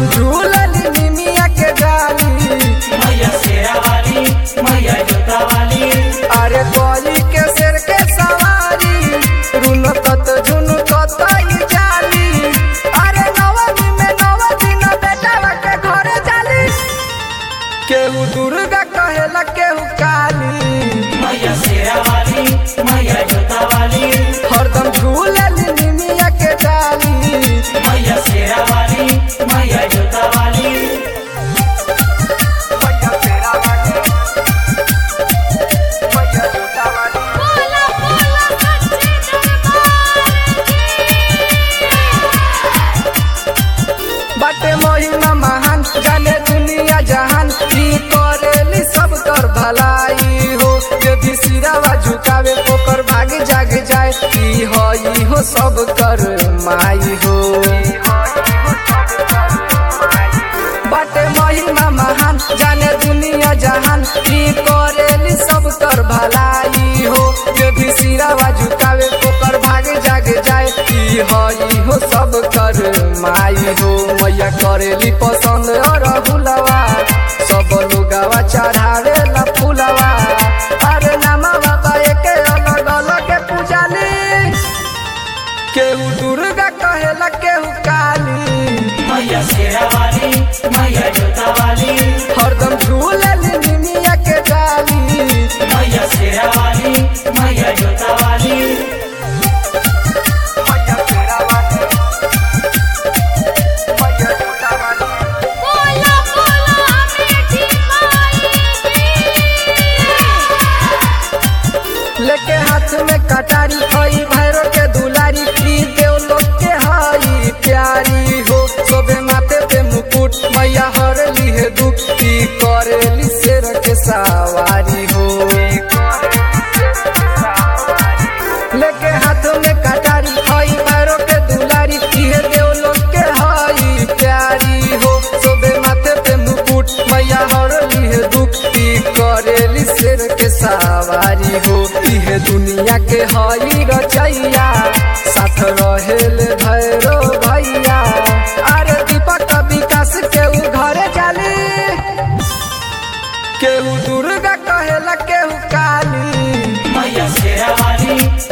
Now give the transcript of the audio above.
हरदम झूलली निमिया के डाली मैया शेरा वाली मैया जोता वाली अरे गोली के सिर के सवारी रुन तत झुन ततई जाली अरे नवमी में नव दिन बेटा के घरे जाली केहू दुर्गा कहेला केहू काली मैया शेरा वाली मैया जोता वाली हरदम झूलली निमिया के डाली मैया शेरा वाली मैया जोता वाली मैया तेरा वाली मैया जोता वाली बोला बोला सच्चे दरबार बाटे महिमा महान जाने दुनिया जहान की करेली सब कर भलाई हो यदि सिरावा झुकावे ओकर भाग जाग जाए की हई हो सब कर माई हो बाटे महिमा महान जाने दुनिया जहान की करेली सब कर भलाई हो यदि सिरावा झुकावे ओकर भाग जाग जाए की हई हो सब कर माई हो मैया करेली पसंद और हुलवा सब लोगवा चढ़ावे ला फुलवा अरे नामा बाबा के अलग अलग के पूजाली केहू दुर्गा कहेला केहू काली मैया शेरा वाली मैया जोता वाली हरदम झूलली निमिया के डाली मैया शेरा वाली मैया जोता वाली मैया तेरा वाली मैया जोता वाली बोला बोला अमेठी माई लेके हाथ में कटारी हई भैरो के दुलारी की देव लोग के हई प्यारी हो सोबे माथे पे मुकुट मैया हर है दुख की करेली शेर के सवारी हो लेके हाथ में कटारी हई भैरो के दुलारी की देव लोग के हई प्यारी हो सोबे माथे पे मुकुट मैया हर है दुख की करेली शेर के सवारी हो इहे दुनिया के हई रचैया साथ रहेल भैरो भैया अरे दीपक विकास के उ घरे जाली केहू दुर्गा कहेला केहू काली मैया शेरा वाली